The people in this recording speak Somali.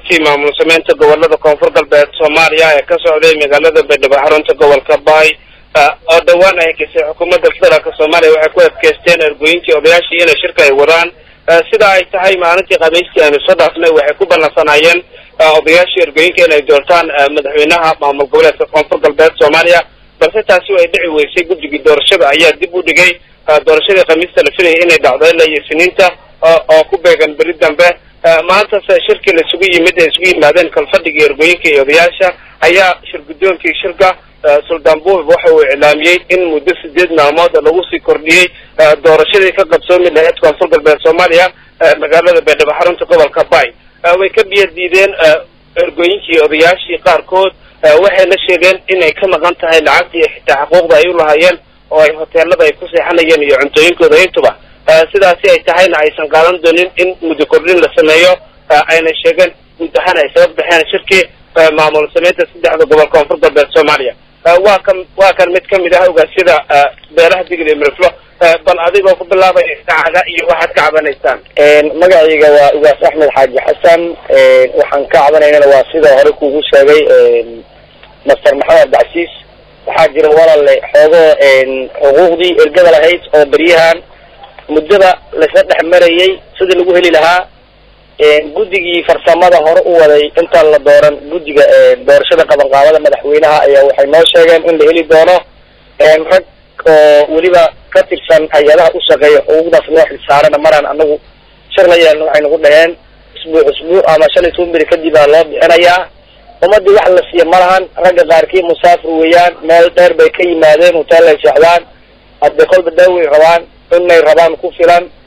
shirkii maamul sameynta gobolada koonfur galbeed soomaaliya ee ka socday magaalada baydhabo xarunta gobolka baay oo dhowaan ay hekisay xukuumadda federaalk soomaaliya waxay ku adkeysteen ergooyinkii odayaashii inay shirka ay wadaan sida ay tahay maalintii khamiistii aynu soo dhaafnay waxay ku ballansanaayeen odayaashii ergooyinka inay doortaan madaxweynaha maamul goboleedka koonfur galbeed soomaaliya balse taasi ay dhici weysay guddigii doorashada ayaa dib u dhigay doorashadii khamiista la filayay inay dhacdo ilaa iyo siniinta oo ku beegan beri dambe maantase shirkii laisugu yimid ay isugu yimaadeen kalfadhigii ergooyinka iyo odayaasha ayaa shir guddoonkii shirka suldaan buub waxa uu iclaamiyey in muddo sideed maalmood lagu sii kordhiyey doorashadii ka qabsoomi lahayd koonfur galbeed soomaaliya magaalada baydhabo xarunta gobolka bay way ka biyo diideen ergooyinkii odayaashii qaarkood waxayna sheegeen inay ka maqan tahay lacagta iyo xitaa xuquuqda ay u lahaayeen oo ay hoteelada ay ku seexanayeen iyo cuntooyinkooda intuba sidaasi ay tahayna aysan qaadan doonin in muddo kordhin la sameeyo ayna sheegeen guud ahaan ay sabab baxeen shirkii maamul sameynta saddexda gobol koonfur galbeed soomaaliya waa kan waa kan mid kamid ah ogaasyada beelaha digl iyo miriflo bal adigoo ku bilaabaya saacada iyo waxaad ka cabanaysaan magacayga waa ugaas axmed xaaji xasan waxaan ka cabanaynana waa sida hore kugu sheegay master maxamed bacsiis waxaa jira walaale xoogo xuquuqdii ergada lahayd oo beryahan muddada laisla dhex marayay sidii lagu heli lahaa guddigii farsamada hore u waday intaan la dooran guddiga doorashada qabanqaabada madaxweynaha ayaa waxay noo sheegeen in la heli doono rag oo weliba ka tirsan hay-adaha u shaqeeya xuquuqdaas noo xilsaarana maraan anagu shir la yeelna waxay nagu dhaheen isbuuc isbuuc ama shan iyo toban beri kadib aa loo bixinayaa ummadii wax la siiya malahan ragga qaarkii musaafir weeyaan meel dheer bay ka yimaadeen hotel ay seexdaan hadde kolba daaway rabaan inay rabaan ku filan